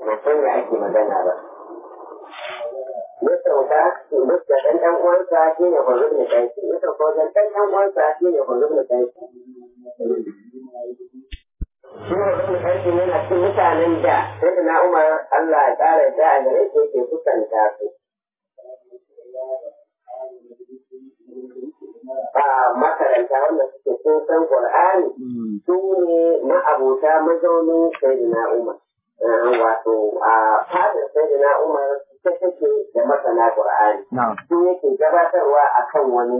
mutum da ake magana ba ya sauka duk da ɗan ɗan uwansa shi ne kwanzu da kai ya sauka wajen ɗan ɗan uwansa shi ne kwanzu da kai shi ne wani ƙarfi yana cikin mutanen da sai da na umar Allah ya ƙara da a gare shi yake kusanta su a makaranta wanda suke sun san Qur'ani su ne ma'abota mazaunin Sayyidina Umar. Wato a fadar Sayyidina Umar ta take da masana Qur'ani. Su yake gabatarwa a kan wani.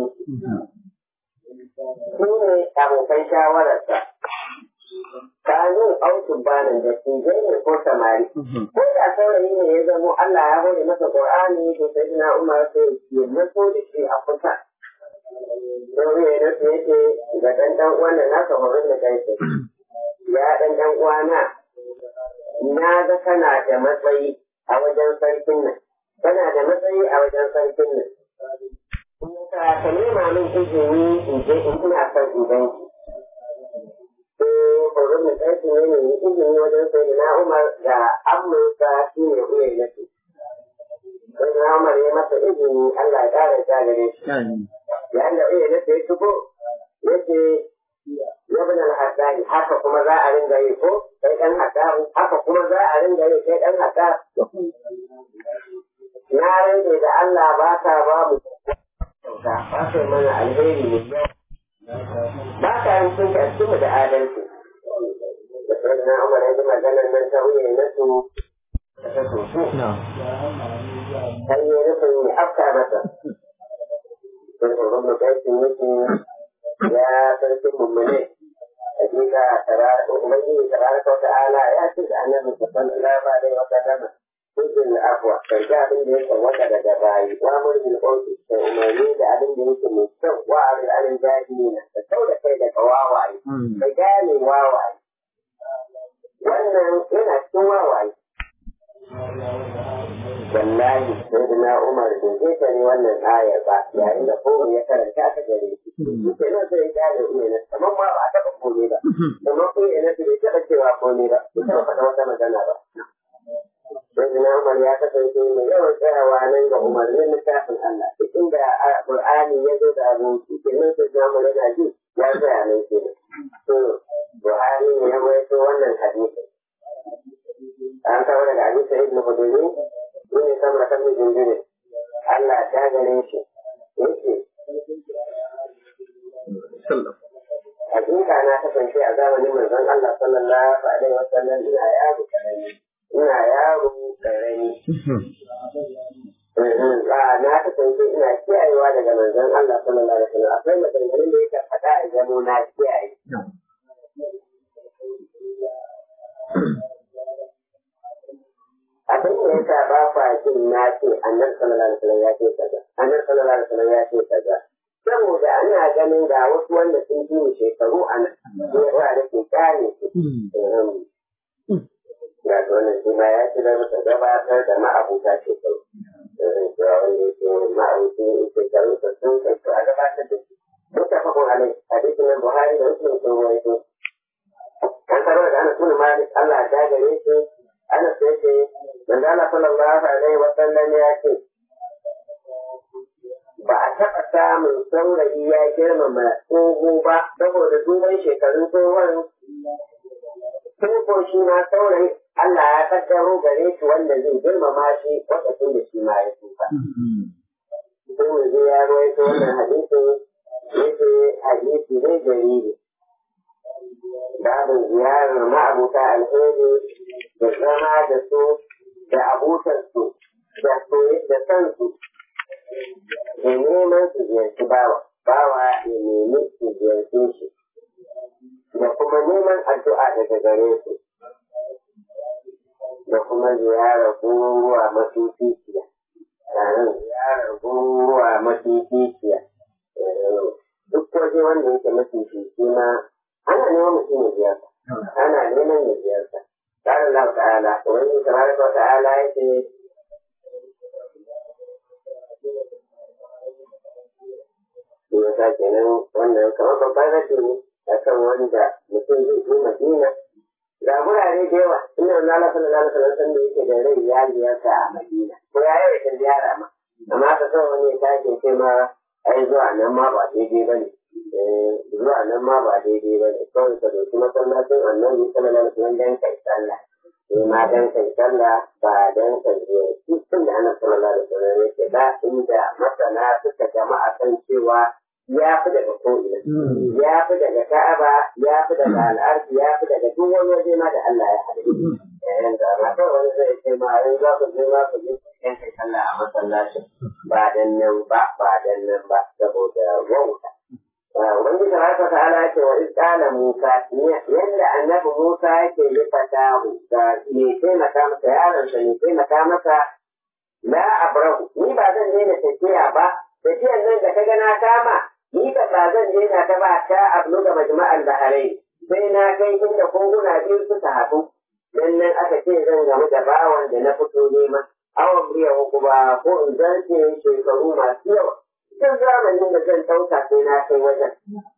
Su ne abokan shawararsa. Kanu aukin banin da tijai ne ko samari. Ko da saurayi ne ya zamo Allah ya hore masa Qur'ani to Sayyidina Umar sai ya maso da shi a kusa. Sai ya nasu yake ga ɗan ɗan uwan da nasa horon da kai ya ɗan ɗan uwana na ga kana da matsayi a wajen sarkin nan kana da matsayi a wajen sarkin nan ka ka nema min izini in je in ina son in gan ki sai horon da kai ne ne izini wajen sai na Umar da Amurka shi ne uyan nasu sai na Umar ya masa izini Allah ya ƙara ta gare shi yayin da iya nasu ya shigo yace ya bin al-haddani haka kuma za a ringa yi ko kai dan haddahu haka kuma za a ringa yi kai dan hadda na rage da Allah ba ka ba mu kyauta ba ka mana alheri ne ba ka yin sun ka cikin da adalci da sai na Umar ya ji maganar nan ta wuya na su ta soso sai ya rufin ya afka masa sai horon da kai yake ya sarkin mummune hakika ubangiji tabaraka wa ta'ala ya ce da annabi sallallahu alaihi wa sallam kujin afwa kan ga abin da ya tsawata daga bayi wa murbil qawli da umarni da abin da yake mai kyau wa abin alin jahilina da kau da kai daga wawaye da gane wawaye wannan yana cikin wawaye wallahi sai da na umar da zai tare wannan ayar ba yayin da kowa ya karanta ta gare shi ke nan sai ya gane iya na kamar ma ba a taɓa kome ba kamar ko ya nasu bai taɓa cewa kome ba bai taɓa faɗa wata magana ba sai da na umar ya kasance mai yawan tsayawa nan ga umarnin littafin Allah duk inda Qur'ani ya zo da abu ke nan sai da umar yana ji ya tsaya nan ke to Buhari ne ya waito wannan hadisi an kawo daga hadisi ibn Hudaymi ne sama kan jinjiri Allah ta gare shi yake Hakika na kasance a zamanin manzon Allah sallallahu alaihi wa sallam ina yaro karami ina yaro karami na kasance ina kiyayewa daga manzon Allah sallallahu alaihi wa sallam akwai maganganun da yake faɗa a gano na kiyaye abin da yasa ba kwa jin na ce annabi sallallahu alaihi wasallam ya ce kaza annabi sallallahu alaihi wasallam ya ce kaza saboda ana ganin ga wasu wanda sun fi mu shekaru a nan yawa da ke kare su ga wannan shi ma ya ci da masa gabatar da ma'abuta shekaru cewa wanda yake ma'abuta shekaru da sun kai a gabatar da shi mutafakun alai hadisin nan buhari da muslim sun rawaito an karo da ana tuna malik Allah ta gare shi ana sai ce manzo Allah sallallahu alaihi wa sallam ya ce ba a taɓa samun saurayi ya girmama tsoho ba saboda duban shekarun tsohon tun ko shi ma saurayi Allah ya kaddaro gare shi wanda zai girmama shi lokacin da shi ma ya tsufa. Sai mu je ya ruwaito wannan hadisin yake hadisi ne jariri. babin ziyarar ma'abuta alheri da zama da su da abutarsu da da kansu da neman su ziyarci bawa bawa ya nemi su ziyarci shi da kuma neman addu'a daga gare su da kuma ziyarar gururuwa mafificiya taron ziyarar gururuwa mafificiya duk waje wanda yake mafifici ma ana neman mutum ya ziyarta ana neman ya ziyarta قال الله تعالى وإن تبارك وتعالى يأتي Yasa kenan wannan kamar babban rashi ne a kan wanda mutum zai je Madina ga gurare da yawa inda wani Allah sallallahu alaihi wasallam da yake da rai ya ziyarta a Madina ko ya yi ta ziyara ma amma ka kawai wani ya tashi ce ma ai zuwa nan ma ba daidai ba ne zuwa nan ma ba daidai ba ne kawai ka dauki masallacin annabi sallallahu alaihi wasallam dan kai sallah sai ma dan kai sallah ba dan kai ziyarci tun da annabi sallallahu alaihi wasallam yake ba inda masana suka jama'a kan cewa ya fi daga ko'ina, ya fi daga Ka'aba, ya fi daga al'arfi, ya fi daga duk wani waje ma da Allah ya haɗe. Yayin da ma kawai wani zai ce ma in za ku je ma ku je ku yanke sallah a masallacin ba dan nan ba ba dan nan ba saboda wauta. Wani da haka ta ala ce wa isƙala Musa yadda annabi Musa yake yi fatahu da me taimaka masa yaronsa me taimaka masa la abrahu ni ba zan daina tafiya ba tafiyar nan da ka ga na kama ni ka ba zan je na ta ba ta ablu da majma'al baharai sai na kai inda koguna biyu suka haɗu dan nan aka ce zan gamu da bawan da na fito nema awon biya uku ba ko in zarce shekaru masu yawa duk zamanin da zan ɗauka sai na kai wajen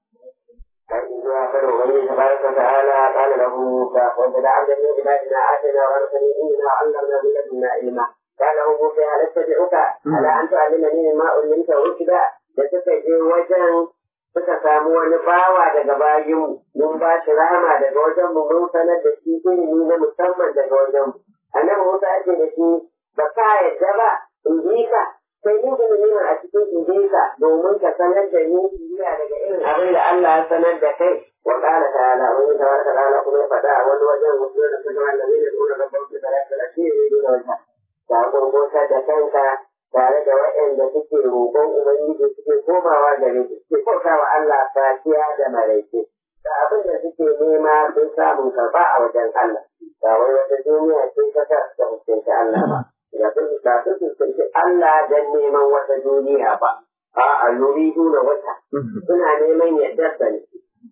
har zuwa karo wani da baraka ta'ala qala lahu musa wanda da abdan min ibadina atina wa arsalna inna allamna min ladunna ilma قال له موسى هل اتبعك على ان تعلمني مما علمت رشدا da suka je wajen suka samu wani bawa daga bayin mun ba shi rahama daga wajen mu mun sanar da shi ilimi na musamman daga wajen mu annabi Musa ake da shi ba ka yadda ba in ji ka sai ni da ni a cikin in ji ka domin ka sanar da ni iya daga irin abin da Allah ya sanar da kai wa qala ta'ala wani tabaraka ta'ala kuma ya faɗa a wani wajen wasu da kuma annabi da kuma rabbu da talaka shi ne da wata ta gurgurta da kanka tare da waɗanda suke roƙon Ubangiji suke komawa gare shi suke bauta wa Allah safiya da maraice. Da abin da suke nema sun samun karɓa a wajen Allah. Ba wai wata duniya ce ta ta da hukunci Allah ba. Da sun ba su fuskanci Allah don neman wata duniya ba. A'a yuri nuna wata. Suna neman yardar sa ne.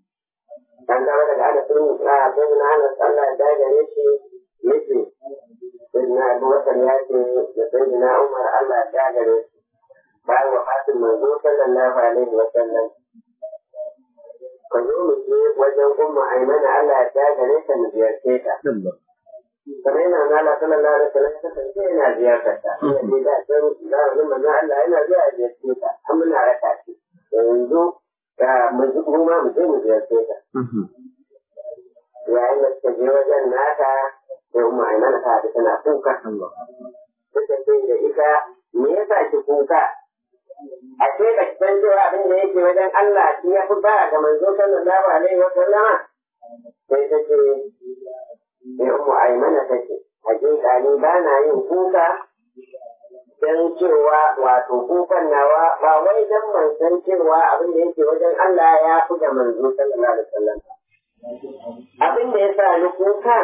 An gaba daga ana sun yi a sai na ana Allah da gare shi yake sayyidina abubakar ya ce da sayyidina umar allah ya gare su bayan wafatin manzo sallallahu alaihi wa sallam ka zo mu je wajen umma aimana allah ya gare ta mu ziyarce ta kamar yana nala sallallahu alaihi wa sallam ta kasance yana ziyartar ta ina da can za a zama na allah yana zuwa a ziyarce ta an muna raka shi yanzu mu ma mu je mu ziyarce ta yayin da suka je wajen nata sai umma aimana ta da tana kuka suka ce da ita me yasa ki kuka a ce ba ki san cewa abin da yake wajen Allah shi ya fi ba ga manzo sallallahu alaihi wa sallama sai ta ce sai umma aimana ta ce hakika ni ba na yin kuka dan cewa wato kukan nawa ba wai dan ban san cewa abin da yake wajen Allah ya fi ga manzo sallallahu alaihi wa sallam abin da ya sa ni kuka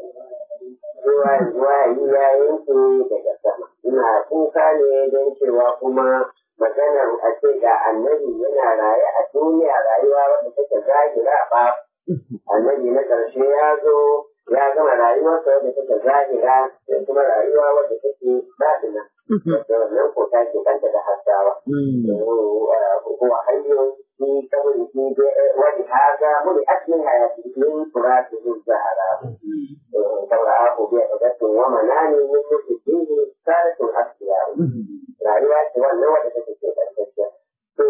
zuwa zuwa yi ya yanke daga sama ina kuka ne don cewa kuma maganar a ce ga annabi yana raye a duniya rayuwa wadda take zahira ba annabi na ƙarshe ya zo ya gama rayuwarsa wadda take zahira da kuma rayuwa wadda take baɗina wadda wannan ko ta ke kanta da hasawa kuwa hanyoyin في قوله ولهذا ملئت من حياته من تراثه الزهراء فرآه بعدة ومنان من فيه ثالث الأخيار rayuwa ce wannan wadda take ce karkashiya to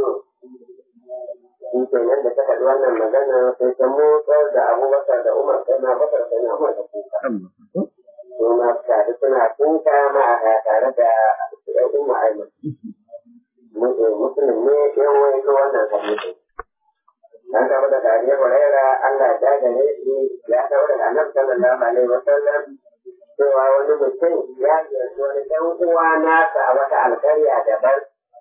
shi kenan da ta faɗi wannan magana sai ta motsar da abubakar da umar sai na bakar sai na umar da kuka su ma tare suna kuka ma a tare da ɗan umar aiman musulun ne yan wani ko wannan hadisi an taɓa da dariyar huraira Allah ya gane shi ya taɓa da annabi sallallahu alaihi wa sallam cewa wani mutum ya ziyarci wani ɗan uwa nasa a wata alƙarya daban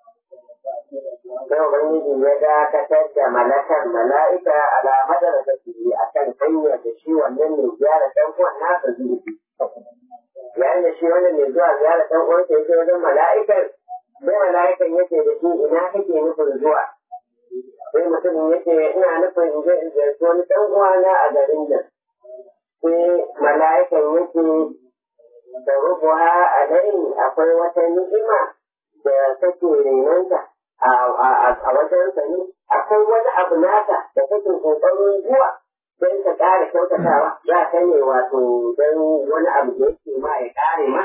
sai ubangiji ya dakatar da malakar mala'ika alamadar da su yi a kan hanyar da shi wannan mai gyara ɗan uwan nasa zurfi yayin da shi wannan mai zuwa gyara ɗan uwansa yake wajen mala'ikar sai mala'ikan yake da shi ina kake nufin zuwa sai mutumin yake ina nufin in je in ziyarci wani ɗan uwana a garin nan sai mala'ikan yake da rubuwa a dai akwai wata ni'ima da take renonta a wajen sa ne akwai wani abu naka da kake kokarin zuwa sai ka ƙara kyautatawa za ka ne wato don wani abu da yake ma ya ƙare ma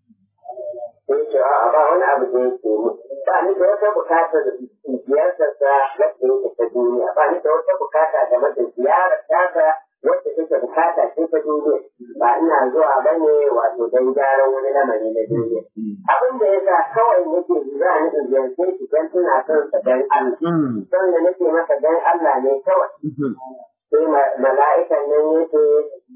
sai ce a ba wani abu da yake mu ba ni da wata bukata da ziyartarsa wacce yake ta duniya ba ni da wata bukata game da ziyarar tasa wacce take bukata ce ta duniya ba ina zuwa ba ne wato don gyaran wani lamari na duniya abin da ya sa kawai nake za ni in ziyarce shi don tuna son sa don Allah son da nake masa don Allah ne kawai sai mala'ikan nan yake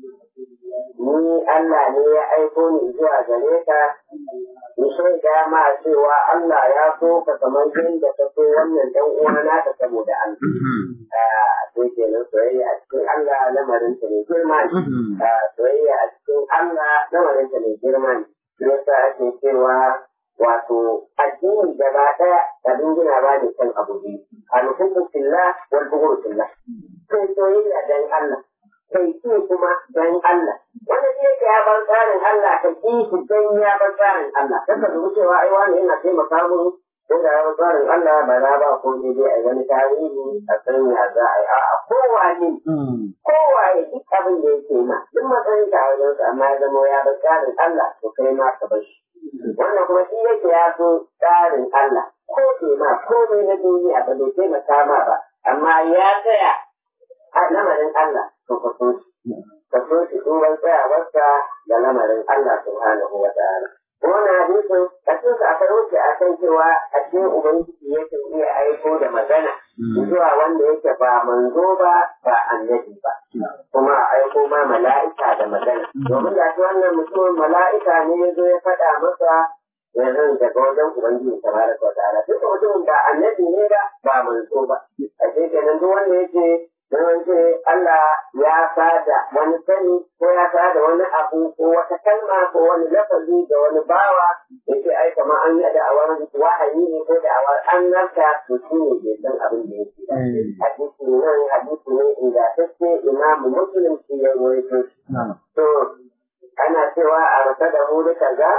ni Allah ne ya aiko ni zuwa gare ka ni shaida ma cewa Allah ya so ka kamar yadda ka so wannan dan uwana ka saboda Allah sai kenan soyayya a cikin Allah lamarin ta ne girma ne soyayya a cikin Allah lamarin ta ne girma ne yasa ake cewa wato addini gaba ɗaya abin gina ba ne kan abu biyu alhubu fillah wal bughdu fillah kai soyayya dan Allah kai ki kuma dan Allah wanda zai ga ya bar tsarin Allah ka ki shi dan ya bar tsarin Allah kaka da cewa ai wani yana taimaka mun ko da ya bar tsarin Allah ba na ba ko ne dai a wani tarihi a san ya za a yi a kowa ne kowa ya duk abin da yake ma duk matsayin ka a wajen amma ya zama ya bar tsarin Allah to kai ma ka bar shi wannan kuma shi yake ya so tsarin Allah ko ke ma komai na duniya ba bai taimaka ma ba amma ya tsaya a lamarin Allah to ka so shi ka so shi duban tsayawarsa da lamarin Allah subhanahu wa ta'ala wannan hadisin a cikin akwai wuce a kan cewa a cikin ubangiji yake iya aiko da magana zuwa wanda yake ba manzo ba ba annabi ba kuma a aiko ma mala'ika da magana domin da shi wannan mutumin mala'ika ne ya zo ya faɗa masa yanzu daga wajen ubangiji tabaraka wa ta'ala duk mutumin ba annabi ne ba ba manzo ba a kenan duk wanda yake don ce Allah ya sada wani sani ko ya sada wani abu ko wata kalma ko wani lafazi da wani bawa ya ce ai kamar an yi da'awar wahayi ne ko da'awar an narka to shi ne bai san abin da yake hadisi nan hadisi ne ingantacce imamu muslim shi ya rawaito to ana cewa a rasa da mu duka ga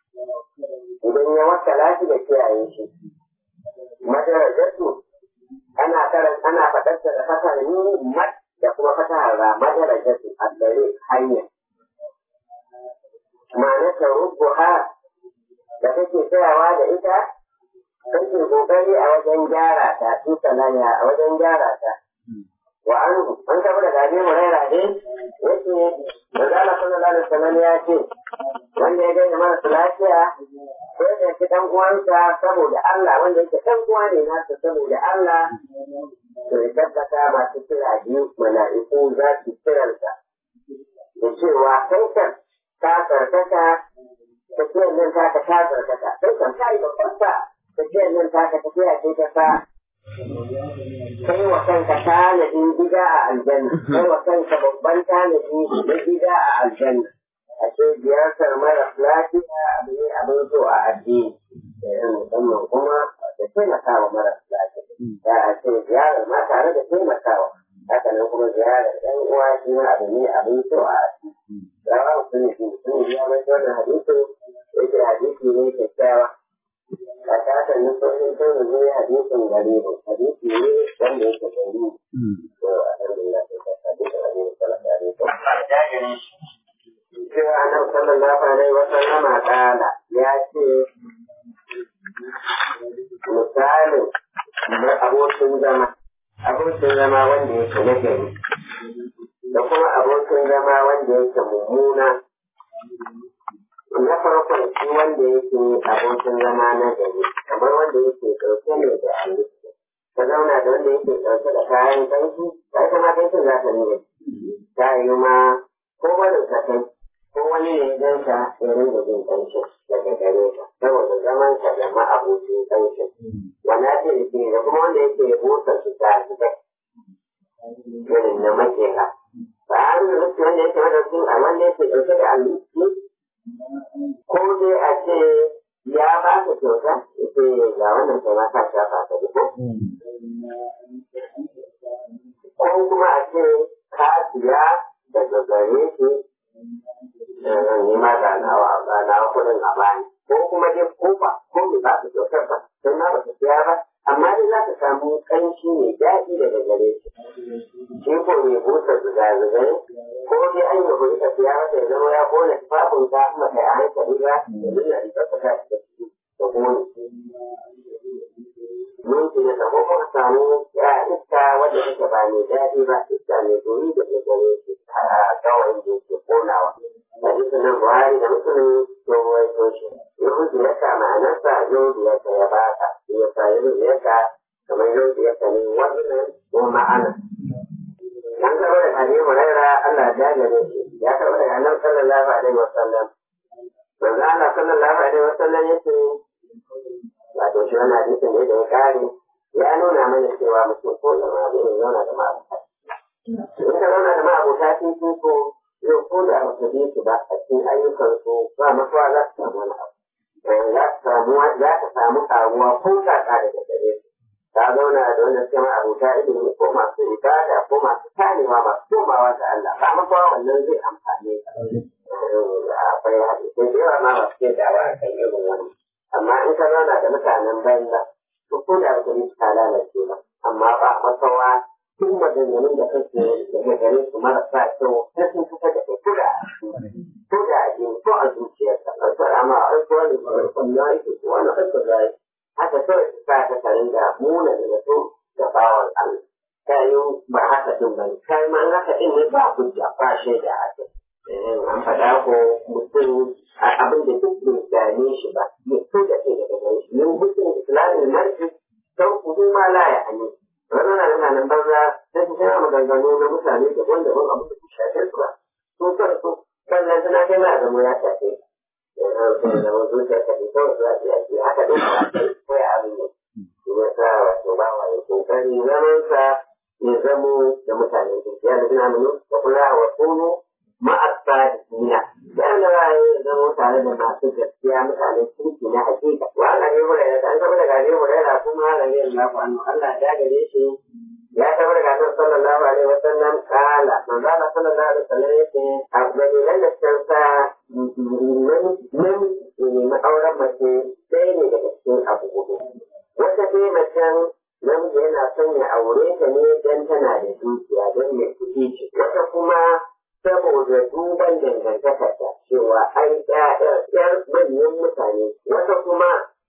idan ya wakala shi da kiyaye shi madarajatu ana karan ana faɗarsa da fatar ni mat da kuma fatar ra madarajatu a gare hanya ma'anarta rubuha da kake tsayawa da ita kake kokari a wajen gyara ta su sanaya a wajen gyara ta wa an an taɓa da gaje mu raira ne yace manzala sallallahu alaihi wasallam ya ce wanda ya gani marasa lafiya ko ya ci dan uwansa saboda Allah wanda yake dan uwa ne nasa saboda Allah to ya tabbata masu kira biyu mala'iku za su kiransa da cewa kai kan ka tsarkaka tafiyar nan ta ka ta tsarkaka kai kan ka yi babban sa tafiyar nan ta ka tafiya ce ta sa kai wa kanka tanadin gida a aljanna kai wa kanka babban tanadi na gida a aljanna a ce ziyartar mara lafiya abu ne abin so a addini musamman kuma da taimakawa mara lafiya da a ce ziyarar ma tare da taimakawa haka nan kuma ziyarar ɗan uwa shi ma abu ne abin so a addini da ba su ne su sun biya mai wannan hadisin yake hadisi ne kyakkyawa a kasar nufofin sun rubu ya hadisin gare mu hadisi ne wanda yake gari to alhamdulillah sai ka hadisin gare mu sallallahu alaihi wasallam cewa annabi sallallahu alaihi wasallam kala ya ce misalin na abokin zama abokin zama wanda yake na gari da kuma abokin zama wanda yake mummuna na farkon shi wanda yake abokin zama na gari kamar wanda yake ɗauke ne da halittu ka zauna da wanda yake ɗauke da kayan kanki ya kama kankin za ka nuna ta yi ma ko wani ka kai ko wani ne don ka ya rinda jin kanki daga gare ka saboda zaman ka da ma'abucin kanki wani ake da da kuma wanda yake busa su ta su kai irin na makera ba a rinda rufe wanda yake wanda su a wanda yake ɗauke da halittu ko dai a ce ya ba ka kyauta ce ga wannan kai ma ka shafa ka duka ko kuma a ce ka siya daga gare shi ni ma ga nawa ga nawa kuɗin a bani ko kuma dai ko ba ko me ba ka kyautar ba sai ma ba ka siya ba amma dai za ka samu ƙanshi mai daɗi daga gare shi shi ko mai busa zuga Allah da duniya da tsaka da ciki da kuma mun ce ne ko kuma samu ya iska wanda take ba mai daɗi ba iska mai dori da ke gare shi a kawai da yake konawa hadisi nan Buhari da Muslim to wai to shi yahudi ya ka ma'anarsa yahudi ya ya baka ya sa yahudi ya ka kamar yahudi ya ka ne wannan ko ma'ana an karɓo da Abi Hurairah Allah ya gare shi ya karɓo da Annabi sallallahu alaihi wasallam manzo Allah sallallahu alaihi wasallam yace wato shi wannan hadisin ne da ya kare ya nuna mana cewa mutum ko da ma zai zauna da ma'abuta in ka zauna da ma'abuta sun fi ko yau ko da ba ka bi su ba a cikin ayyukan su ba masuwa za su samu wani abu za ka samu za ka samu karuwa ko kaka daga gare su ka zauna da wanda suke ma'abuta ilimi ko masu ibada ko masu tanewa masu komawa ga Allah ba masuwa wannan zai amfane ka akwai hadisai da yawa ma masu ke dawa a kan irin wannan amma in ka zauna da mutanen banza to ko da ba ni ta lalace ba amma ba masawa tun maganganun da kake daga gare su marasa kyau sai sun fita da kai ko da ko da a jini ko a zuciyarka ɗaukar amma a ɗauko wani barkon ya yi ko wani ɗauko ya yi haka kawai su sa ka tarin da muna da zato da bawan Allah ta yi ba haka din ba kai ma haka din ne ba hujja ba shaida a kai an faɗa ko mutum abin da duk bai gane shi ba ya so da kai daga gare shi yin hukun islamin marji sau kudu ma la ya ani wannan na nuna nan banza sai su kira maganganu na mutane daban-daban abin da su shafe su ba su san su sannan suna kai ma zama ya shafe yanzu da mun zuciya ka fi kawai zuwa ya ce haka duk ba ko ya abin ne ya sa wato ba wa ya kokari zamansa ya zamo da mutane ya da suna minu da kula wa tsoro ma'asa duniya bayan da za a yi zama tare da masu gaskiya mutanen kirki na hakika wa Allah ne mura ya an taɓa daga ne mura yana kuma Allah ne Allah ku annu Allah ya gare shi ya taɓa daga nan sallallahu alaihi wa sallam kala manzo Allah sallallahu alaihi wa sallam yake a dalilan da can sa nan ne ma'auran mace sai ne daga cikin abu hudu wata dai macen namiji yana son ya aure ta ne don tana da dukiya don mai kuɗi ce wata kuma saboda duban dangantakarta cewa ai ƴaƴar manyan mutane wata kuma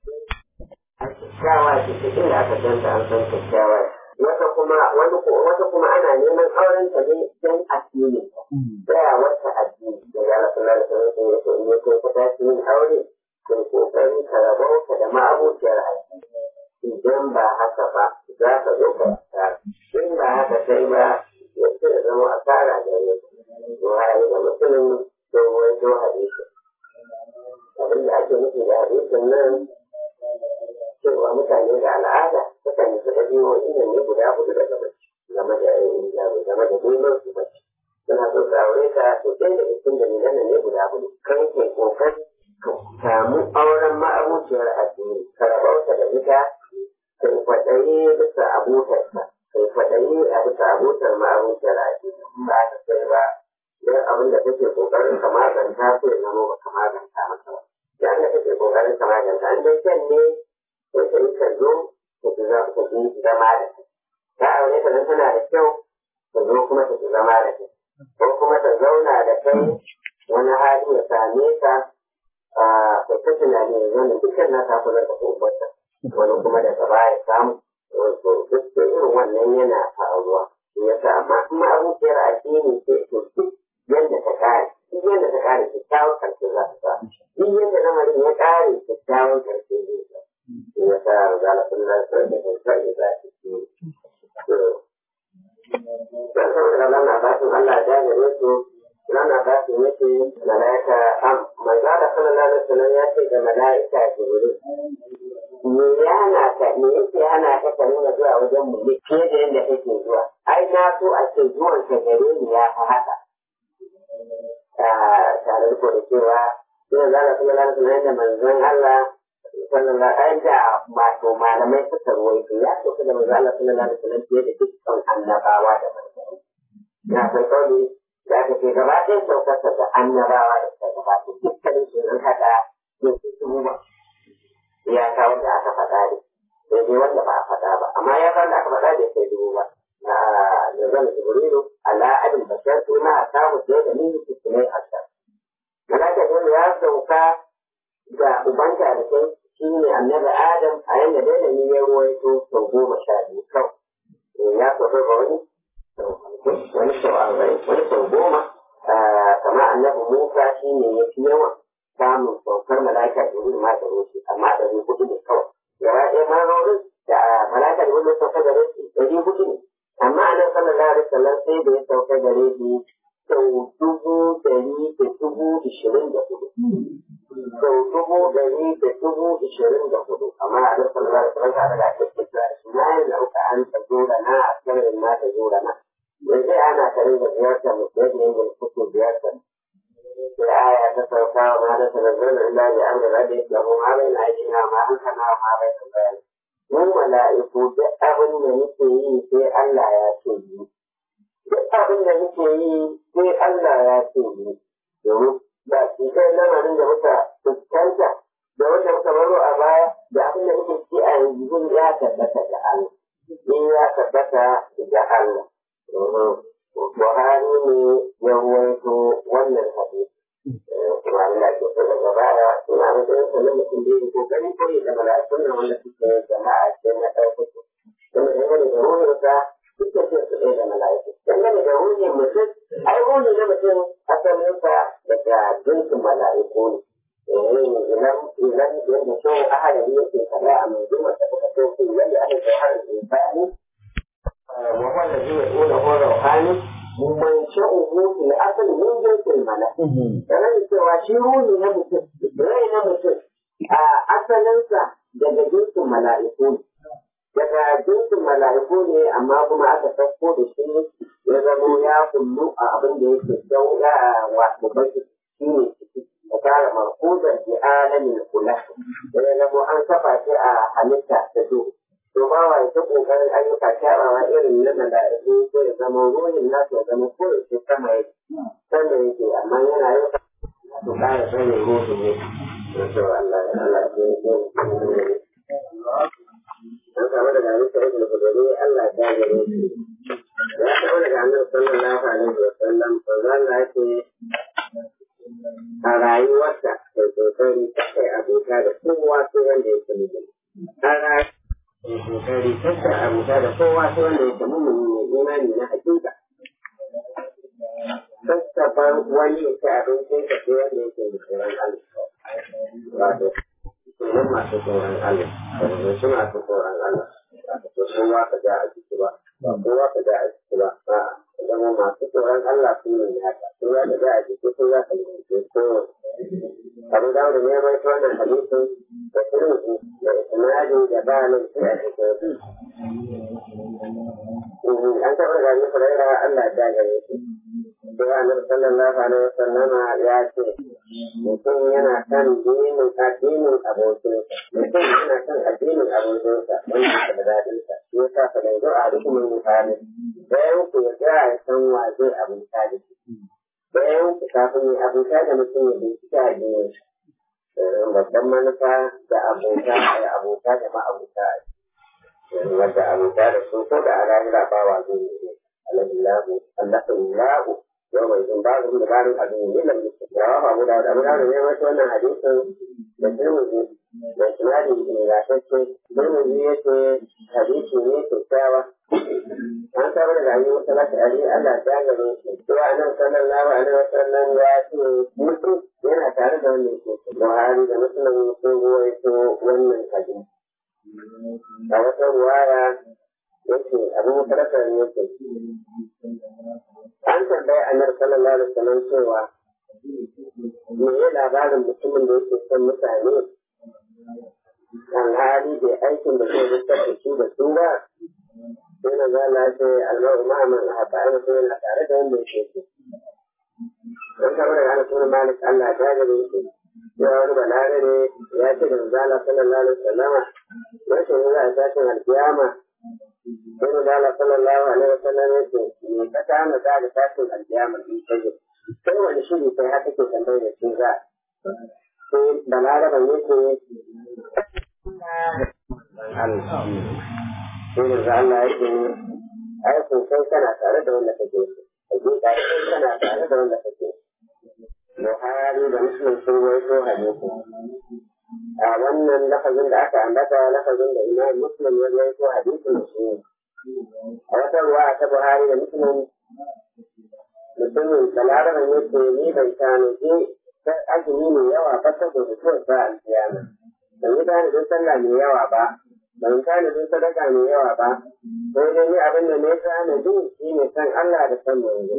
a kyakkyawa ce ta inda aka danta an san kyakkyawa wata kuma wani wata kuma ana neman auren ta ne don addini tsaya wata addini da ya rasu na da sanin ya ce ne ko ka tashi yin aure kai kokari ka rabauta da ma'abuciyar addini idan ba haka ba za ka zo ka tsara in ba haka sai ba ya ce zama asara da ne waye da mutumin dogon jo hadisi abin da ake nufi da hadisin nan cewa mutane da al'ada sukan yi suka biyo inda ne guda hudu daga mace game da game da neman su mace suna so su aure ka to ɗaya da cikin dalilan ne guda hudu kan ke kokari ka samu auren ma'abuciyar addini ka rabauta da ita kai kwaɗayi bisa abotarsa kai kwaɗayi a bisa abotar ma'abuciyar addini ba ta sai ba don abin da kake kokarin ka maganta ko ya zama ba ka maganta masa ba yayin da kake kokarin ka maganta an dai kyan ne sai ka yi ka zo ka ji za ka ji zama da kai ta aure ta nan tana da kyau ka zo kuma ta ji zama da kai ko kuma ta zauna da kai wani hali ya same ka ka ta tunani ya zama dukkan na ta kula da kobarta wani kuma daga baya samu to duk irin wannan yana faruwa yasa amma kuma abokiyar addini ce to duk yadda ta kare duk yadda ta kare kyakkyawan karshe za ta samu duk yadda lamarin ya kare kyakkyawan karshe zai samu ya sa rugala sun da su da kai za ta ci dan saboda lana ba su Allah da gare su lana ba su yake malaika am manzo da sallallahu alaihi wasallam ya ce ga malaika jibril me ya hana ka me yake hana ka ka nuna zuwa wajen mu ne fiye da yadda kake zuwa ai na so a ce zuwan ka gare ni ya fi haka tare da da cewa ina zala kuma zala kuma yadda manzon Allah sallallahu alaihi da wato malamai suka ruwaito ya so da manzon Allah sallallahu alaihi wasallam fiye da dukkan annabawa da manzanni na kai kauli da aka ce gaba ɗaya saukarsa da annabawa da suka gabata dukkanin su nan haɗa ne su ba ya kawo da aka faɗa ne sai dai wanda ba a faɗa ba amma ya kawo da aka faɗa ne sai dubu ba na da zan jibrilu ala abin bashar suna a samu sai da ni su ne a can malaka ne ya sauka ga ubanta da kai shi ne annabi Adam a yanda dai da ni ya ruwaito sau goma sha biyu kawai. Ya kwato ga wani wani sau arba'in wani sau goma kamar annabi Musa shi ne ya fi yawan samun saukar mala'ika da wuri ma da shi amma da ni hudu ne kawai. Gaba ɗaya marorin da mala'ika da wuri sauka gare shi ɗari hudu ne. Amma a nan sallallahu alaihi wasallam sai da ya sauka gare shi sau dubu ɗari da dubu ishirin da hudu. Sau dubu ɗari da dubu ishirin da hudu. Amma a nan sallallahu alaihi wasallam ta da ake kira shi na yin nauka an ta zura na a sanin na ta zura na. Yanzu ana tare da ziyartar mutum ne da suke ziyartar. Sai aya ta sauka wa ma da tanazzala illa bi amri rabbi lahu ma bayna aydina ma hankana ma bayna bayan. Mun mala'iku duk abin da muke yi sai Allah ya ce yi. duk abin da muke yi sai Allah ya ce ni domin ba shi kai lamarin da muka fuskanta da wanda muka baro a baya da abin da muke ci a yanzu ya tabbata da Allah in ya tabbata da Allah Buhari ne ya ruwaito wannan hadisi kuma Allah ke so daga baya ina matsayin sa na mutum da yake kokari koyi da mala'ikun nan wanda suke jama'a ce na ɗaukaka kuma dangane da ruhinsa duka ce su ɗaya da mala'iku. Dangane da ruhin mutum, ai ruhi na mutum asalinsa daga jinsin mala'iku ne. Idan idan yadda shi ahadari yake kada a mai jima ta kuka so su yadda aka kai har insani. Wa wanda zai yi ƙona ko rauhani man sha'uhu fil asal min jinsin mala'iku. Sanar cewa shi ruhi na mutum, rai na mutum a asalinsa daga jinsin mala'iku ne. daga jinsin mala'iku ne amma kuma aka sauko da shi ya zamo ya kullu a abin da yake dauya wato baki shi ne da fara markuzar bi alamin kula da ya zamo an kafa shi a halitta ta do to ba wa ta kokarin ayyuka kyawawa irin na mala'iku ko ya zama ruhin nasu ya zama ko ya sama yake sama yake amma yana yin to kara sanin ruhin ne Allah Allah ya an samu daga hannun sa'id da kudari Allah ta gare shi ya samu daga hannun sallallahu alaihi wa sallam to Allah ya ce a rayuwarsa da kokari ta kai abota da kowa sai wanda ya ce mijin a rayuwarsa kokari ta kai abota da kowa sai wanda ya ce mummuni ne imani na hakika sassaban wani ya ci abincin ka sai wanda ya ce tsoron Allah wato sunan masu tsoron Allah da su masu tsoron Allah ba ka so kowa ka ja a jiki ba ba kowa ka ja a jiki ba a zama masu tsoron Allah su ne haka kowa ka ja a jiki ko za ka lalace ko abu da wanda ne mai wannan hadisin da turmi da isnadi da balin sai a cikin an taɓa da ni furaira Allah ya gare shi sai annabi sallallahu alaihi wasallama ya ce mutum yana kan dinin addinin abokinsa mutum yana kan addinin abokinsa wanda ke da daɗinsa shi yasa fa dai a rukunin mutane bayan ku ya ga ya san wa zai abuta da shi bayan ku kafin ya abuta da mutum ya bincika addinin babban manufa da abota da abota da ma'abuta wadda abota da su ko da a lahira ba wa zai yi alhamdulillah alhamdulillah yau mai jin babu da barin abin yin da mutum ya wa abu da abu da ne wata wannan hadisin da turmuzi da tunani ne ga shakke turmuzi ya ce hadisi ne kyakkyawa an samu da gani wata lati ali Allah ta gare shi to a nan sallallahu alaihi wasallam ya ce mutum yana tare da wannan ke Buhari da Muslim sun ruwaito wannan hadisi a wata ruwaya yake abin farkar yake an tambaya annabi sallallahu alaihi wasallam cewa me ya labarin mutumin da yake son mutane alhali bai aikin da zai rikar da shi da su ba sai na zala ce almaru ma'aman a haɓa ana sai yana tare da wanda yake so an taɓa daga ana sunan malik allah ta gare shi cewa wani balare ya ce da zala sallallahu alaihi wasallama rashin za a tashin alkiyama sai mu dala sallallahu alaihi wa sallam ya ce me ka kama za da tashin alkiyama in kaje sai wani shiri sai haka ke tambayar da shi za sai balaraban ya ce Allah sai da Allah ya ce ai kun kai kana tare da wanda kake so hakika kai kana tare da wanda kake Buhari da Muslim sun waito hadisi a wannan lafazin da aka ambata lafazin da imam muslim ya rawaito hadisin da shi a wata ruwa ta buhari da muslim mutumin balaraban yake ni ban tanaji azumi mai yawa ba saboda mutuwar ba alkiyama ban yi tanadin sallah mai yawa ba ban tanadin sadaka mai yawa ba sai dai ni abin da ne tanadi shi ne san Allah da san manzo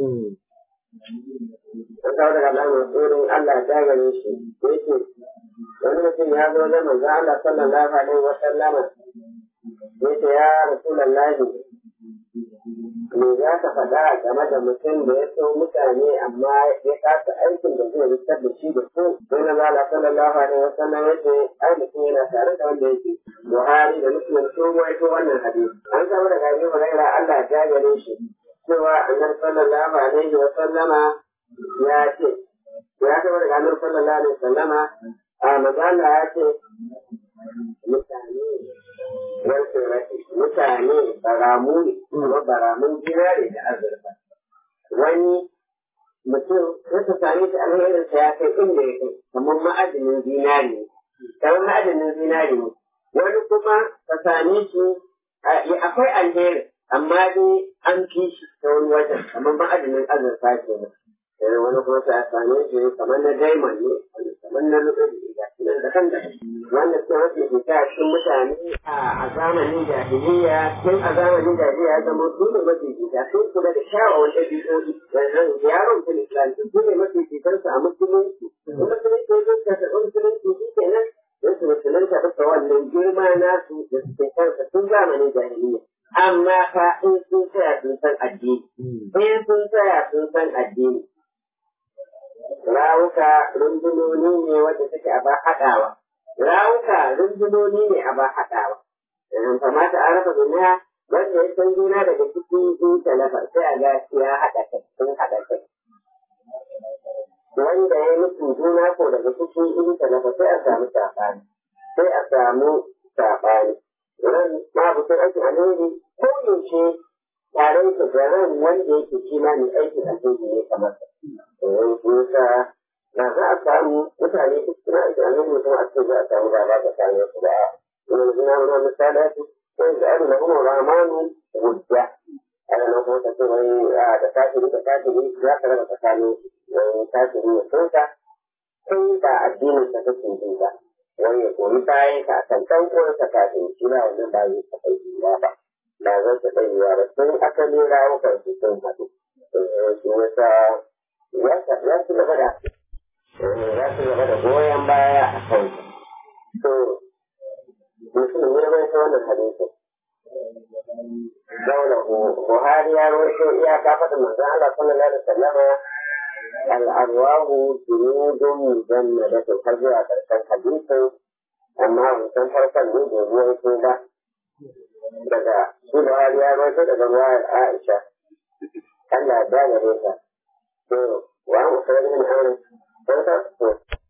an kawo daga Allah mai tsoron Allah ta gare shi yake wani mutum ya zo da manzo Allah sallallahu alaihi wa sallama yace ya rasulullahi me za ka faɗa game da mutum da ya so mutane amma ya kasa aikin da zai rikitar da shi da su sai na zala sallallahu alaihi wa sallam ya ce ai mutum yana tare da wanda yake Buhari da Muslim sun ruwaito wannan hadisi an samu daga Abi Hurairah Allah ya gare shi cewa annabi sallallahu alaihi wa sallama ya ce ya samu daga annabi sallallahu alaihi wa sallama a magana ya ce mutane wanke rashi mutane baramu ne kuma baramun zinare da azurfa wani mutum wata same shi alherinsa ya kai inda ya kai kamar ma'adinin zinare ne kamar ma'adinin zinare ne wani kuma ka same shi akwai alheri amma dai an fi shi ta wani wajen kamar ma'adinin azurfa ke nan sai wani kuma ta same shi kamar na diamond ne kamar na lu'ulu'i ga shi nan da kan da wanda suka mafi fita cikin mutane a zamanin jahiliya tun a zamanin jahiliya ya zama su ne mafi fita sun kula da kyawawan ɗabi'o'i yanzu yaron kun islam su ne mafi fitarsu a musulunci in musulunci ya zuka ta musulunci shi kenan sai su musulunta duka wannan girma nasu da suke kansa tun zamanin jahiliya amma fa in sun tsaya sun san addini in sun tsaya sun san addini rawuka rundunoni ne wanda suke a ba haɗawa rawuka rundunoni ne a ba haɗawa kamata a raba duniya wanda ya san juna daga ciki in talafa sai a ga ya haɗa kai sun haɗa kai wanda ya mutu juna ko daga ciki in talafa sai a samu saɓani sai a samu saɓani ran mabutin aikin alheri ko yaushe taron su da ran wanda yake shi ma mai aikin alheri ne kamar sa. Yasa na za a samu mutane duk suna aikin alheri mutum a ce za a samu ba za ka same su ba. Ina zina muna misalati sai da an da kuma ramanu hujja. Ana nan kuma kace wani da kafiri da kafiri za ka raba tsakanin wani kafiri ya sauka kai ba addinin sa kake bi ba. Wani ya koyi bayan ka kan ɗan uwansa kafin shi ba wannan ba zai taɓa yi ba. ba zan taɓa yiwa ba sun asali rawukan su sun haɗu shi wata ya ci gaba da ya ci gaba da goyon baya a kan to mutum ne bai ta wannan hadisin Daula Buhari ya rawaito iyaka faɗin manzon Allah sallallahu alaihi wasallama al'arwahu junudun mujannadatu har zuwa ƙarshen hadisin amma wancan farkon ne bai ruwaito ba daga shi da wani ya rawaito daga ruwayar Aisha Allah ya gane ta to wa mu sai min an dan ta to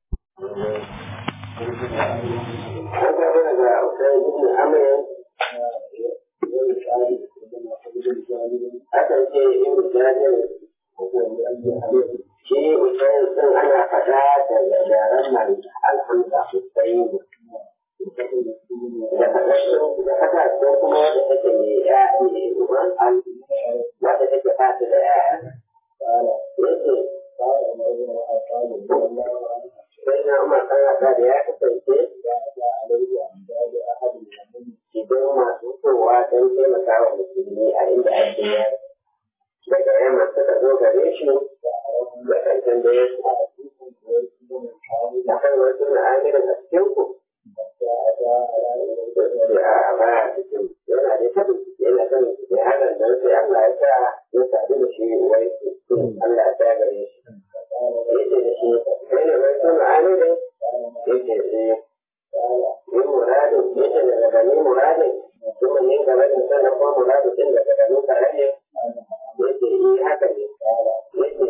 an ga daga Usayd ibn Amr akan ce ibn Jabir shi Usayd din ana faɗa da yaren nan alhamza Usayd da haka ko kuma wadda take mai ya ne ruwan an wadda take fata da ya yake sai na umar kan haka da ya kasance idan masu kowa don taimaka wa musulmi a inda ake yari daga yamma suka zo gare shi da kan tambaye su a kan wasu na'amirin a cikin ku a baya cikin yana da ta yana kan da hakan dan sai Allah ya sa ya sadu da shi wai Allah ya sa gare shi yace da shi kai ne mai sun ani ne yace eh ni muradin yace daga gani muradin kuma ne ga wani sanan ko muradin din daga gani kare ne yace eh haka ne yace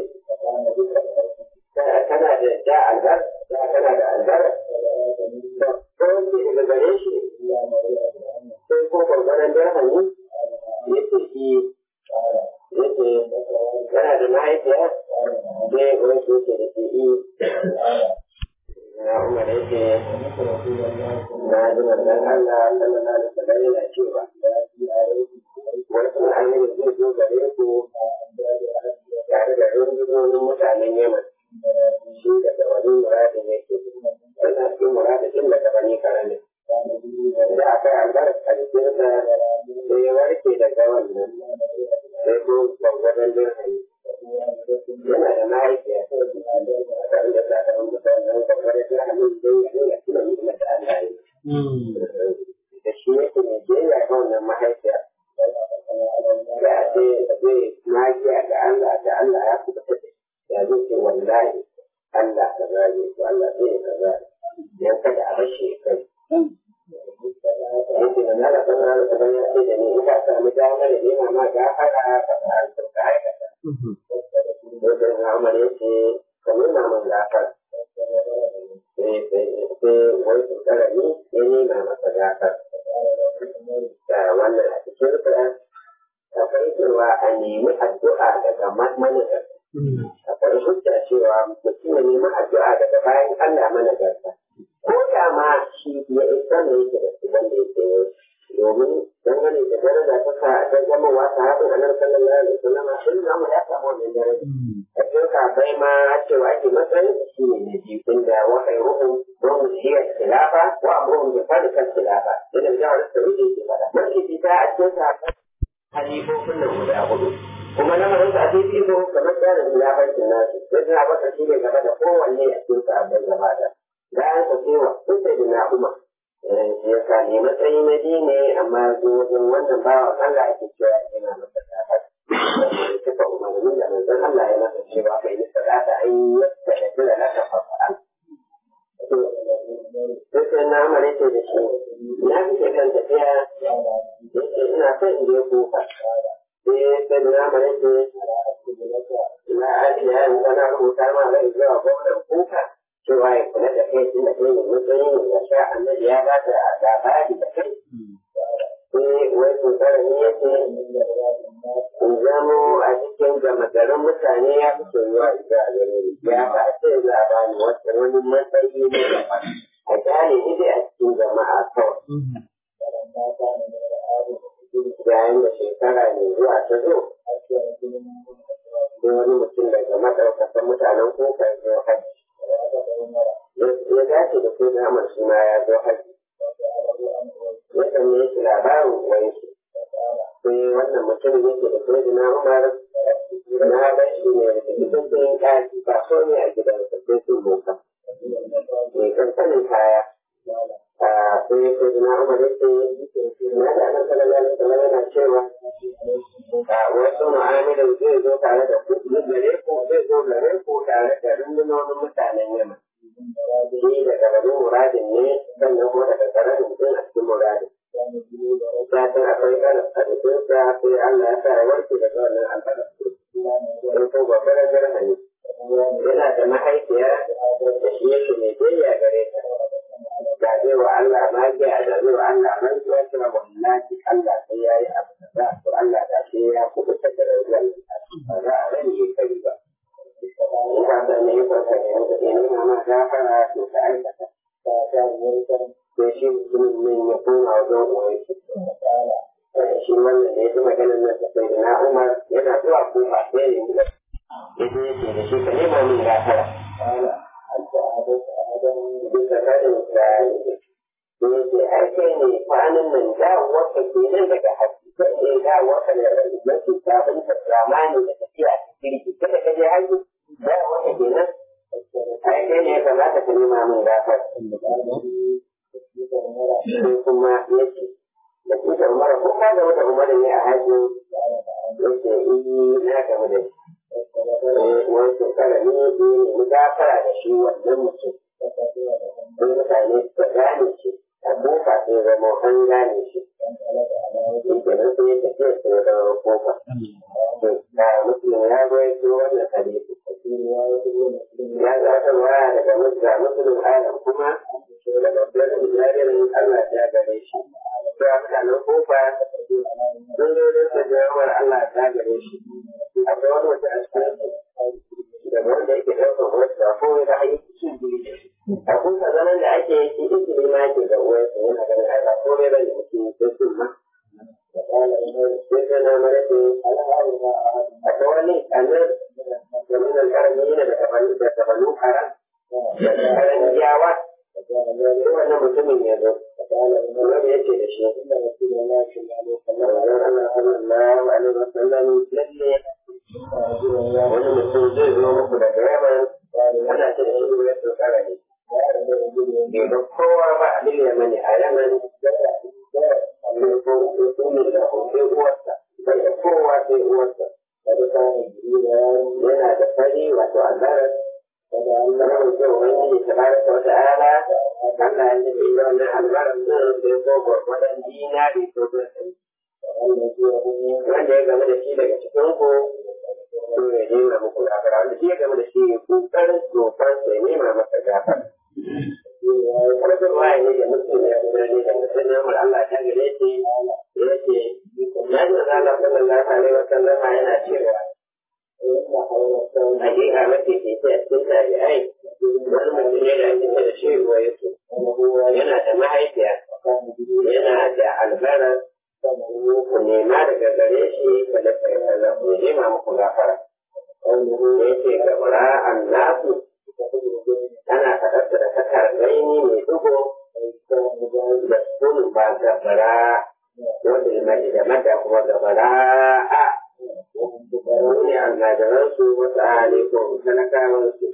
kana da ja albar kana da albar ko ne daga gare shi sai ko gwargwaron dirhami yace shi yace kana da mahaifiya sai wani yake da shi na umar yake na ji manzon Allah sallallahu alaihi wasallam yana cewa wasu ainihin zai zo gare ku tare da rundunonin mutanen Yemen shi daga wani muradin yake yana cikin muradin din daga bani karami da aka yi albarka a jikinsa sai ya warke daga wannan sai ko gwagwadon dirhami yana da mahaifiya a kan da ta ɗan mutanen gwagwadon dirhami sai ya nuna tuna nuna da Allah ya da shi yake ne biyayya ga wannan mahaifiya da a ce zai magiya ga Allah da Allah ya kuka tafi ya zai ce wallahi Allah ka zage ko Allah zai ka zage dan kada a bashi kai yake da na rasu na rasu ban ya ce da ni in ka samu damar da nema ma gafara ka fara ka aikata wajen na Umar ya ce ka nuna min gafara sai wai su tsara ni ya nema masa gafara da wannan a cikin akwai cewa a nemi addu'a daga managarta. Akwai hujja cewa mutum ya nemi addu'a daga bayan Allah managarta. Ko da ma shi ya isa ne yake da su wanda yake yau. Domin dangane da daraja ta sa ta zama wa sahabin annabi sallallahu alaihi wasallam sun zama ya samu wannan daraja. A cikin kafai ma cewa ake matsayin shi ne na biyu inda wa khairuhum wa mushiya khilafa wa amruhum bi fadika khilafa. Idan jawar sauri yake fada. Mace fita a cikin kafai halifofin nan guda hudu kuma lamarin sa a fifi ko kamar tsarin khilafancin nasu sai suna baka shi ne gaba da kowanne a cikin sabbin gaba da bayan sa cewa sun sai da na'uma shi ya sa ne matsayi na biyu ne amma zo wajen wannan bawa Allah ake cewa yana masa kafar suka umarni da manzon Allah ya masa cewa kai ni sadaka an yi yadda da kira na kafafa'an sai sai na amare ce da shi na fi kan tafiya yake ina son in je kuka sai sai na amare ce na aji ya yi wani rubuta ma zai zuwa gwamnan kuka cewa ya kula da kai tun da kai ne matsayi ne ya sha annabi ya ba da labari da kai sai wai tsara ne yake in zamo a cikin gama garin mutane ya fi soyuwa ita a gare ni ya ba sai labari wata wani matsayi ne da a kyale ni dai a cikin jama'a kawai yayin da shekara mai zuwa ta zo sai wani mutum daga maɗaukakan mutanen kuka ya zo haji ya dace da sai Ahmad shi ma ya zo haji ya sanye shi labarin wani shi sai wannan mutum yake da sai na Umar na bar shi ne da cikin sayin kaji ba so ne a gidan sa sai sun boka mai kankanin kaya sai sai na Umar ya ce na da nan sallallahu alaihi wasallam yana cewa wasu mu'amalan zai zo tare da ku gare ku zai zo gare ku tare da rundunonin mutanen Yaman shi daga bani muradin ne sannan kuma daga karamin mutum a cikin muradin ya san akwai karas a jikinsa sai Allah ya sa ya warke daga wannan albarar sai ko babbar garhani yana da mahaifiya da shi yake mai biyayya gare ta da zai wa Allah magiya da zai wa Allah mantuwa cewa wallahi Allah sai ya yi abu da to Allah da shi ya kubuta da rayuwar ba za a rani ya kai ba in ka san ne ko ka ne da ne ma ma gafara to ka aikata ka ta yi sai shi mutumin min ya koma wajen uwan shi shi wannan da ya ji maganar nan da sai na Umar yana zuwa kufa sai ya yi ya ce yake da shi ka nema min gafara bisa karin da da yake ai kai ne kwanan nan dawowar ka ke nan daga haske kai ne dawowar ka da mafi sabon ta zamani da tafiya ta kirki kada ka je haji dawowar ka ke nan ai kai ne ka za ka nema min gafara sai kuma yake da kusa umar ko ka gama da umar ne a haji yake yi na gama da shi wani shekara ne ne mu gafara da shi wannan mutum sai mutane suka gane shi a kofa sai zama an gane shi shi kenan sai ya tafiya sai zama kofa da mutum ya zo ya ce wannan hadisi ya zaɓarwa daga musulun alam kuma da babbar jaririn Allah ya gare shi sai a mutanen kofa sun zo da su jawar Allah ya gare shi akwai wani mutum a cikin da wanda yake ɗaukar wasu da ko da ayyukan cin biyu a kusa zaman da ake yi izini ma ke ga uwarsa yana ganin ai ba komai bane mutum sai sun ma sai sai na mara ce a ta wani annar da nuna karami yana da tabalu da tabalu karan da karan yawa sai wannan mutumin ya zo kuma ya ce da shi sallallahu alaihi wasallam lalle wani mutum zai zo muku daga yaman ana ce da shi ya tsokara ne bai ga kowa ba a duniya mani a yaman ne ko ne da hoke uwarsa bai da kowa sai uwarsa yana da fari wato azarar kamar mutum wani ta baraka wata ala Allah ya ce da wannan albarar nan sai ko gwargwadon dinari ko zai wanda ya game da shi daga cikin ku to ya nema muku gafara wanda shi ya game da shi ya kokarin tsofan sai nema masa gafara kuma da waye ne da mutum ya kuma ne da mutum ya mura Allah ta gare shi ya ce ya ji da Allah sallallahu alaihi wa sallam yana cewa hakika mafi keke a cikin tabi'ai wani mutum ne da ake da shi ruwa ya yana da mahaifiya yana da albarar ku nema daga gare shi ka da kai ku nema muku gafara ya ce gabara an nasu ana faɗar da takar gaini mai dugo da sun ba gabara wanda ya mai da mada kuma gabara a wani almajiransu wasu alikun talakawansu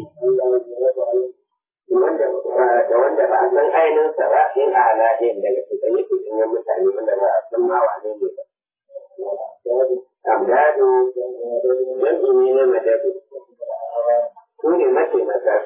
wanda da wanda ba a san ainihinsa ba in a halayen daga cikin yake cikin mutane wanda ba a san ma wane ne ba. Amdado jam'i ne na madadu. Su ne mataimaka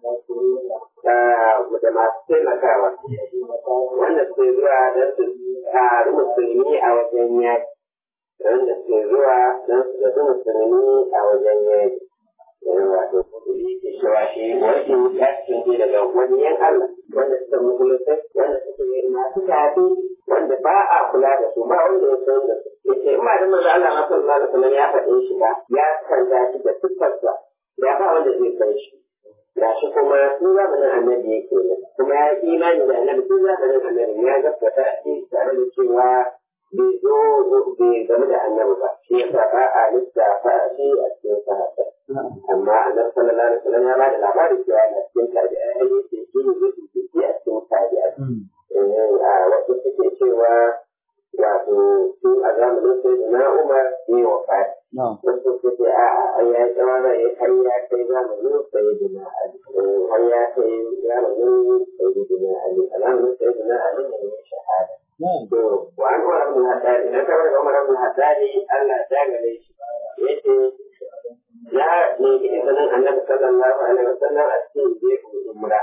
da masu taimakawa wanda suke zuwa don su ƙari musulmi a wajen yaki. Wanda suke zuwa don su zaɓi musulmi a wajen yaki. wato kudi ke cewa shi wani ya cikin daga wani yan Allah wanda suka musulunta wanda suka yi masu tafi wanda ba a kula da su ba wanda ya san da su yace in ba da manzo Allah ma sallallahu alaihi wasallam ya faɗe shi ba ya kanta shi da siffarsa ya ba wanda zai san shi ga shi kuma tun zamanin annabi yake ne kuma ya yi imani da annabi tun zamanin annabi ya gaskata shi tare da cewa bai zo bai game da annabi ba shi yasa ba a lissafa shi a cikin sahaba amma annabi sallallahu alaihi wasallam ya bada labarin cewa yana cikin tabi'ai ai yake shi ne zai fice a cikin tabi'ai a wasu suke cewa wato tun a zamanin sai na Umar ne wa fadi wasu suke a a ya yi tsawon ya kai ya kai zamanin sai na Ali har ya kai zamanin sai na Ali a zamanin sai na Ali ne ya shahada to wa an Umar ibn Haddad idan ka bar Umar ibn Haddad Allah ya gare shi yace ya ne kike ganin annabi sallallahu alaihi wasallam a cikin jefu umra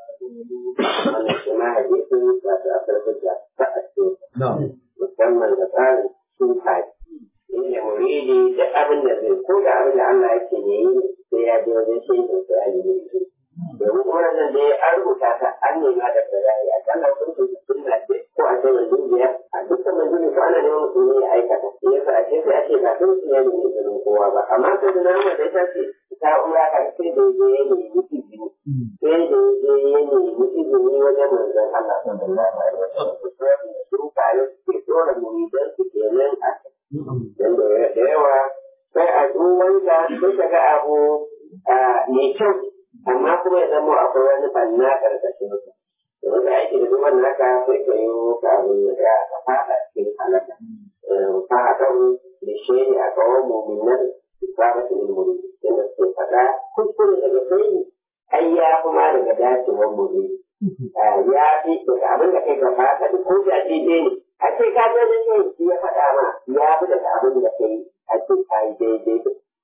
wannan shi ma hadisi ba ta farko da ba a cikin musamman da tsarin sufaye inda muridi da abin da zai ko da abin da Allah yake ne sai ya je wajen shi sai ya yi shi domin kuma nan da an rubuta ta an nema da farayi a kan hukuncin sunna ce ko a cikin dubiya a dukkan manzuri ko ana neman musulmi ya aikata yasa a ce sai a ce ba sun ya nemi izinin kowa ba amma sai da nama da ta ce ta ura ka sai da je ya nemi izini sai da je ya nemi izini wajen manzon Allah sallallahu alaihi wasallam su kare su ke dora muridan su kenan a dan da yawa sai a duwanta sai ka ga abu mai kyau amma kuma ya zama akwai wani banna karkashin sa domin da ake da duban naka sai ka yi ka abin da ya ka fada cikin halaka fatan da shaidi a kawo muminan isabatin ilmuri inda suke faɗa kuskure daga sai ai ya kuma daga dacewar muri ya fi daga abin da kai ka fata duk ko da daidai ne a ce ka je da shi ya faɗa ma ya fi daga abin da kai a ce ka yi daidai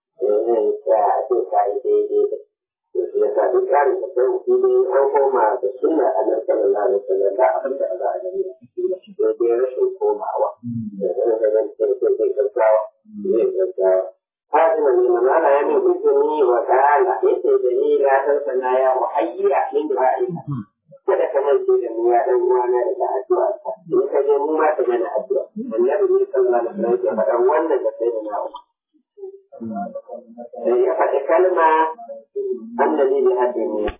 a ce ka yi daidai ya sa duk tsarin da sai mutum dai an koma da sunna annabi sallallahu alaihi wasallam da abin da za a gani da shi dai rashin komawa da zan da zan ce sai zai gaggawa zai gaggawa Fatima ne manala ya min izini wa ta'ala yace da ni la san sana ya muhayya min du'a'ika kada ka mance da mu ya dan uwana daga addu'a ka in ka je mu ma ka mana addu'a annabi ne sallallahu alaihi wasallam ya faɗa wannan da sai da na'u ya faɗi kalma annabi bi hadini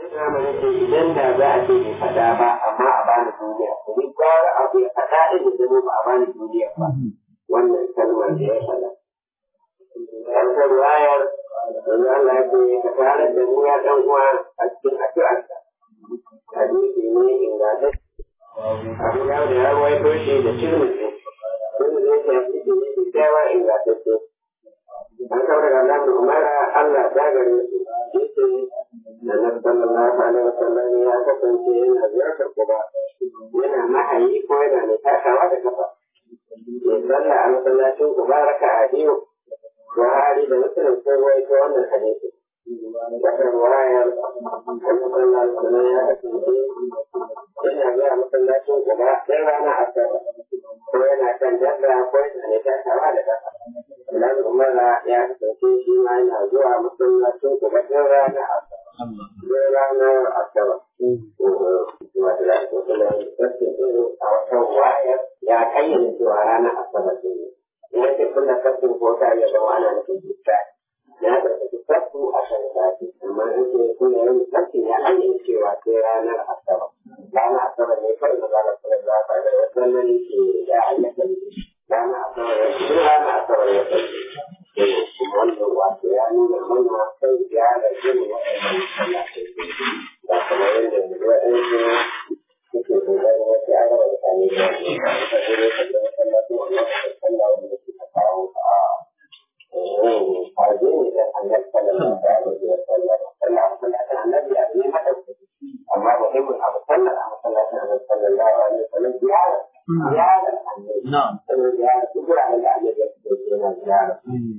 zamani ce idan da za a ce bai faɗa ba amma a bani duniya to ni gwara abu ya faɗa ɗin da zama ba a bani duniya ba wannan kalmar da ya faɗa. Wata ruwayar yanzu Allah ya ce ka tare da ni ya ɗan uwa a cikin addu'arka. Hadisi ne ingantacce. Abu ya da ya ruwaito shi da tirmidhi. Tirmidhi ya ce hadisi ne kyakkyawa ingantacce. An kawo daga Allah da Umara Allah ta gare su. Yace Annabi sallallahu alaihi wasallam ya kasance yana ziyartar Quba. Yana mahayi ko yana mai takawa da kafa. Ya salla a masallacin Quba raka'a biyu. Buhari da Muslim sun rawaito wannan hadisi. Wata ruwayar Annabi sallallahu alaihi wasallam ya kasance yana zuwa masallacin Quba sai rana Asabar. Ko yana kan dabba ko yana mai takawa da kafa. Dan Umara ya kasance shi ma yana zuwa masallacin Quba sai rana Asabar. Sai ranar Asabar. Wato da ake kula da a wata wayar ya kayyana cewa ranar Asabar ne. Ya ce kula kafin ko ta ya zama ana nufin jikka. Ya ɗauki kafin a kan sati, amma in ce kula yin kafin ya ayyana cewa sai ranar Asabar. Ranar Asabar ne kawai da za kula da ta da wasu nan ke ya ayyana Ranar Asabar ya ce ranar Asabar ya ce. wannan wato ya nuna mana kai ya da jin waɗannan masallatai ba kamar yadda waɗansu suke kokarin wasu an raba mutane da wani ka gure ka ga masallatai wannan ka sallah wanda suka kawo a farje ne da annabi sallallahu alaihi wa sallam sallah a masallacin annabi ya ne madaukaki amma muhimmin abu sallar a masallacin annabi sallallahu alaihi wa sallam ziyara ziyara annabi na'am ziyara duk wuraren da annabi ya fito yana ziyara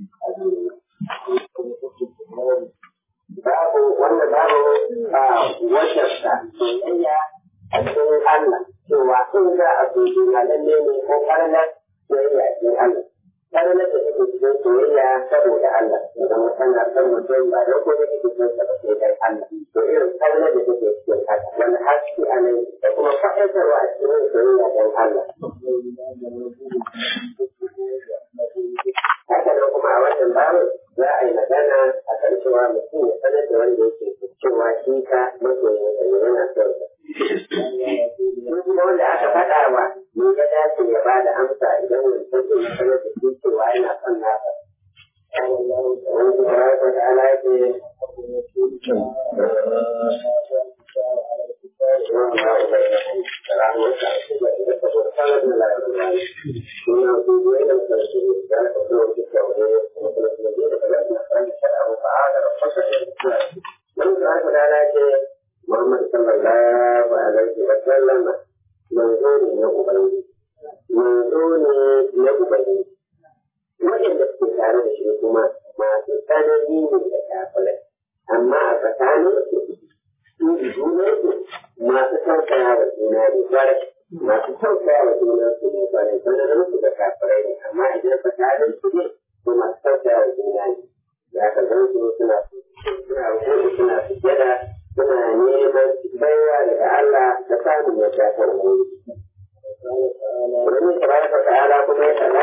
babu wanda babu a wajarsa soyayya a cikin Allah cewa in za a so juna lalle ne ko karnar soyayya a cikin Allah. Karnar da take cikin soyayya saboda Allah, idan kana san mutum ba da ko da take cikin sa ba sai dai Allah. To irin karnar da take cikin haka wani haske a nan da kuma faɗaitarwa a cikin soyayya don Allah. haka nan kuma a wannan babu za a yi magana a kan cewa mutum ya sanar da wanda yake cewa shi ka masoyin sa ne yana son sa. Shi kuma wanda aka faɗa wa ni ga dace ya ba da amsa idan wani mutum ya sanar da shi cewa yana son nasa. Wani kuma ya kwata ala ya ce Muhammad sallallahu alaihi wa sallam manzo ne na Ubangiji. Manzo ne na Ubangiji. Waɗanda suke tare da shi kuma masu tsanani ne da kafirai. Amma a tsakanin su junansu masu tausaya wa juna ne kwarai. Masu tausaya wa juna su ne kwarai. Tsananin su da kafirai ne. Amma idan tsakanin su ne to masu tausaya wa juna ne. Ya ka zan su suna suna rubutu suna sujjada suna neman baiwa daga Allah da samun yadda ta rubutu. Wani tabaraka ta'ala kuma ya faɗa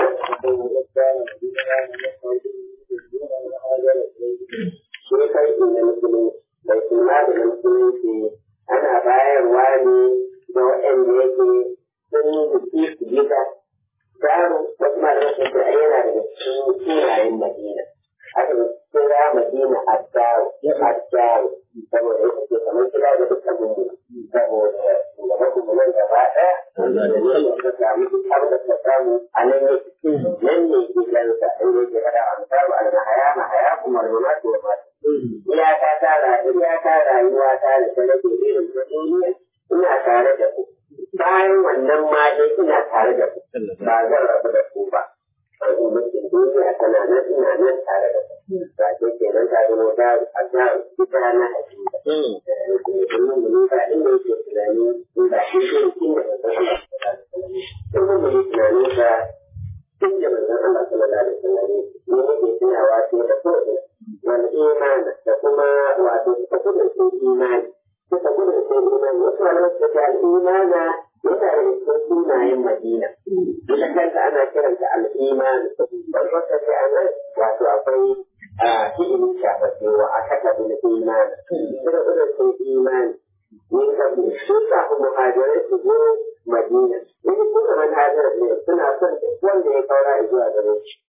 shi kai na musulunci bai suna da musulunci ana bayarwa ne ga waɗanda yake sun yi biki su gida tsarin wasu malamai sun ce yana daga cikin sunayen madina aka kira madina addaru addaru saboda ita ce kamar kira da dukkan gudu saboda shugaban gudunan gaba ɗaya da ne da samu har da ta samu a nan ne nan ne gidansa inda yake faɗa a misalu al-mahaya mahaya kuma al-mamatu wa matu iyaka ta iyaka rayuwa ta da ta rage irin ta duniya ina tare da ku bayan wannan ma dai ina tare da ku ba zan rabu da ku ba an mulkin duniya tana nan ina nan tare da ku ba ke kenan ta zama da a ga ita na hakika kuma mun ba inda yake tunani in ba shi ke inda ba san Allah kuma mun tunanin sa inda ba san Allah sallallahu alaihi wasallam ne yake tunawa ce da kowa wal imani da kuma wato suka kudurce imani suka kudurce imani wasu malamai suka ce al'imana yana da cikin sunayen madina ita kanta ana kiranta al'imani don wata ce a nan wato akwai a cikin shafafe wa aka tabi na imani suna irin sun imani ne kabi su kafin muhajirai su zo madina in kuma manhajar ne suna son duk wanda ya kaura zuwa gare shi